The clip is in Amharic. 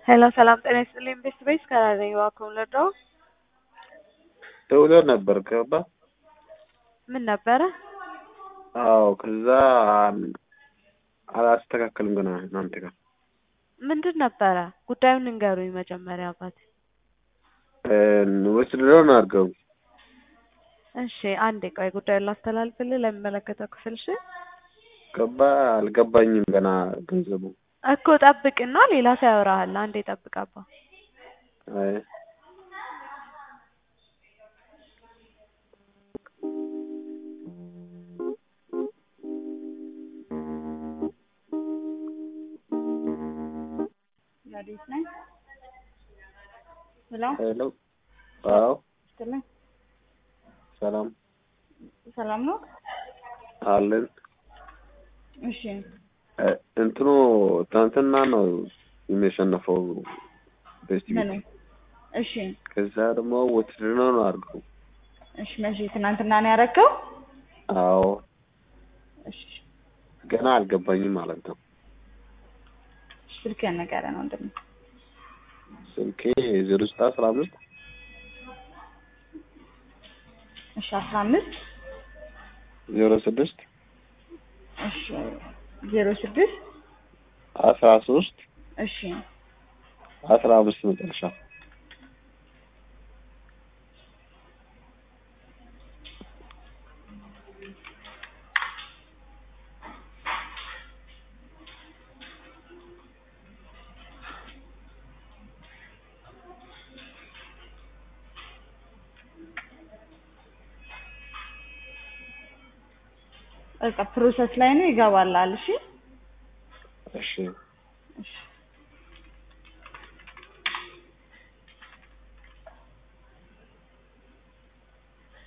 ሄሎ ሰላም ጤና ይስጥልኝ። ቤት ቤት ከራዘኝ ዋኩም ለዳው ደውለህ ነበር ገባ? ምን ነበረ? አዎ ከዛ አላስተካከልም ገና እናንተ ጋር ምንድን ነበረ ጉዳዩን ንገሩኝ መጀመሪያ አባት። ወስድረውን አድርገው እሺ አንዴ ቆይ ጉዳዩን ላስተላልፍልህ ለሚመለከተው ክፍል እሺ። ገባ አልገባኝም ገና ገንዘቡ እኮ ጠብቅና ሌላ ሰው ያወራሃል። አንዴ ጠብቅ አባ። አይ አዲስ ነኝ። ሄሎ ሄሎ አዎ ስትልኝ ሰላም ሰላም ነው? አለን እሺ እንትኑ ትናንትና ነው የሚሸነፈው ቤስት ምኑ? እሺ ከዛ ደግሞ ውትድርና ነው አድርገው እሺ መቼ ትናንትና ነው ያደረገው? አዎ እሺ ገና አልገባኝም ማለት ነው ስልክህን ንገረን ወንድሜ። ስልኬ ዜሮ ዘጠኝ አስራ አምስት እሺ አስራ አምስት ዜሮ ስድስት እሺ ዜሮ ስድስት አስራ ሶስት እሺ አስራ አምስት መጨረሻ በቃ ፕሮሰስ ላይ ነው ይገባላል። እሺ እሺ